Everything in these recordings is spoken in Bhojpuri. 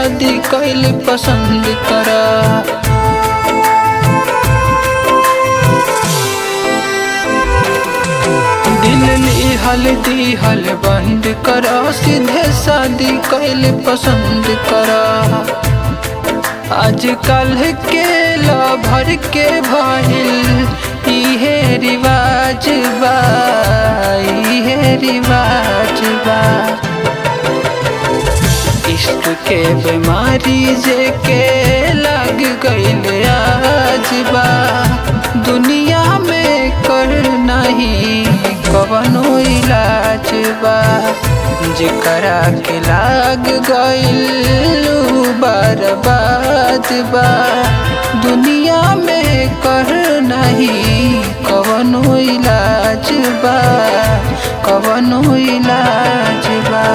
शादी कैल पसंद करा दिल लिहल दिहल बंद करा सीधे शादी कैल पसंद करा आजकल के भर के भइल इहे रिवाज बा इहे रिवाज बा इश्क के बीमारी जे के लग गईल आज बा दुनिया में कर नहीं कवनो इलाज बा जेकरा के लाग गईल उ बर्बाद बा दुनिया में कर नहीं कवनो इलाज बा कवनो इलाज बा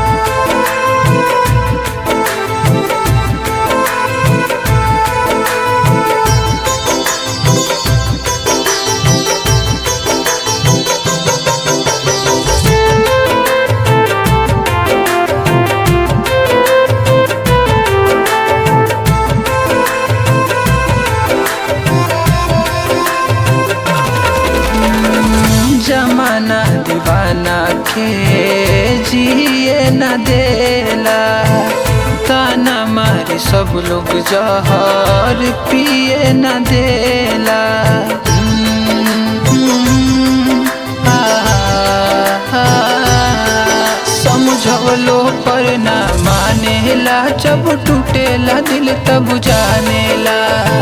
जमाना दीवाना के जिए न देला ताना मारी सब लोग जहर पिए न देला आ, आ, समझवलो पर ना मानेला जब टूटेला दिल तब जानेला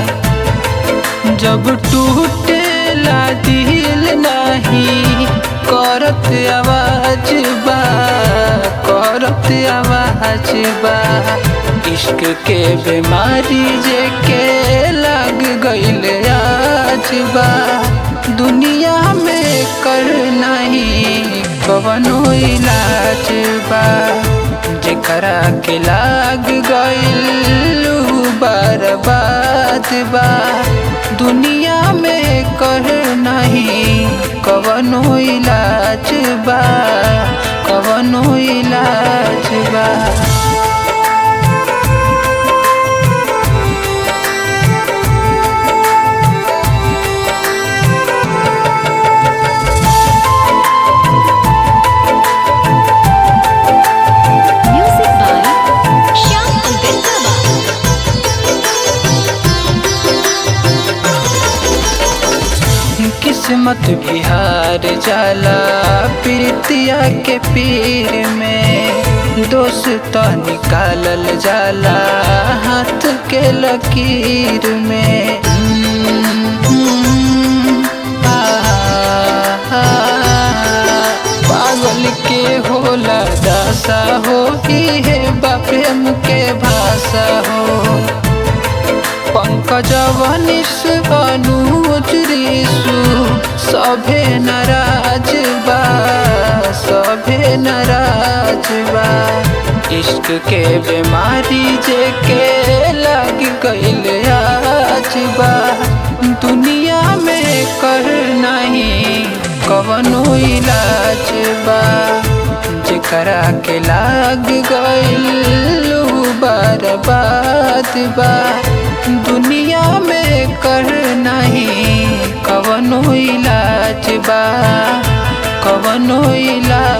जब टूटेला दिल नहीं करत आवाज बा करत आवाज बा इश्क के बीमारी जे के लग गईल आज बा दुनिया में कर नहीं कवनो इलाज बा जेकरा के लाग गईल उ बर्बाद बा दुनिया में कर नहीं कवनो इलाज बा कवनो इलाज बा Music by Shyam Pankaj Baba. किस्मत बिहार जाला प्रीतिया के पीर में दोस्त निकालल जाला हाथ के लकीर में आ, आ, पागल के होला दासा हो इहे बा प्रेम के भाषा हो पंकज वनिस अनुज ऋषु सभे नाराज बा सभे नाराज बा इश्क के बीमारी जे के लग गईल आज बा दुनिया में कर नहीं कवनो इलाज बा जेकरा के लाग गईल उ बर्बाद बा दुनिया में कर नहीं कवनो इलाज बा कवनो इलाज